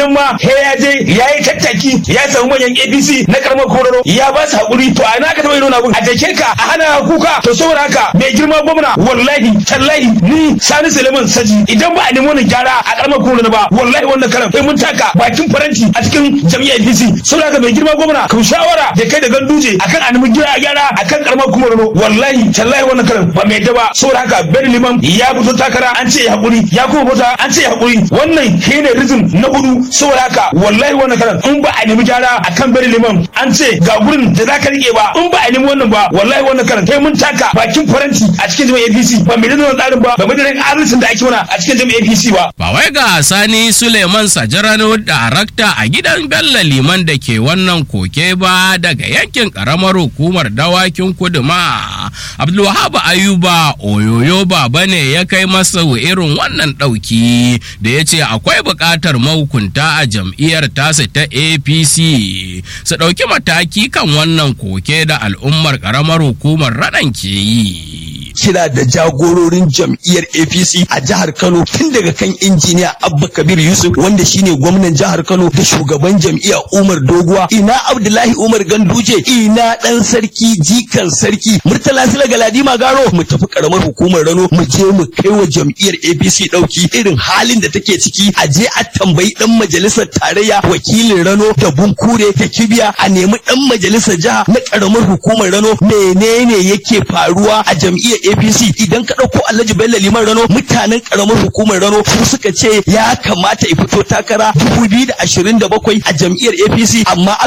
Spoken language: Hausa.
nan ma he ya je ya yi tattaki ya samu manyan APC na karamar kororo ya ba su hakuri to a na ka taɓa irin abun a dake ka a hana kuka to saboda haka mai girma gwamna wallahi tallahi ni Sani Suleiman Saji idan ba a nemi wannan gyara a karamar kororo ba wallahi wannan karan sai mun taka bakin faranti a cikin jami'ar APC saboda haka mai girma gwamna ka shawara da kai da ganduje akan a nemi gyara gyara akan karamar kororo wallahi tallahi wannan karan ba mai daba saboda haka Ben Liman ya fito takara an ce ya hakuri ya kuma fita an ce ya hakuri wannan shine rizim na hudu saboda haka wallahi wannan karan in ba a nemi gyara akan Ben Liman an ce ga gurin da za ka rike ba in ba a nemi wannan ba wallahi wannan karan kai mun taka bakin faranti a cikin jami'ar APC ba mai da tsarin ba ba mai da adalcin da ake mana a cikin jami'ar APC ba Ba wai ga Sani Suleiman Sajarano darakta a gidan Bello Liman da ke wannan koke ba daga yankin karamar hukumar dawakin kudu ma. Abdulwahab Ayuba Oyoyo Baba ne ya kai masa irin wannan ɗauki da ya ce akwai buƙatar mahukunta a jam'iyyar tasa ta APC su ɗauki mataki kan wannan koke da al'ummar karamar hukumar raɗan ke yi. kira da jagororin jam'iyyar APC a jihar Kano tun daga kan injiniya Abba Kabir Yusuf wanda shine gwamnan jihar Kano da shugaban jam'iyyar Umar Doguwa ina Abdullahi Umar Ganduje ina dan sarki jikan sarki Murtala Sila Galadima Garo mu tafi karamar hukumar Rano mu je mu kai wa jam'iyyar APC dauki irin halin da take ciki a je a tambayi dan majalisar tarayya wakilin Rano da Bunkure ta Kibiya a nemi dan majalisar jiha na karamar hukumar Rano menene yake faruwa a jam'iyyar APC idan ka ɗauko Alhaji Bello Liman Rano mutanen karamar hukumar Rano su suka ce ya kamata ya fito takara 2027 a jam'iyyar APC amma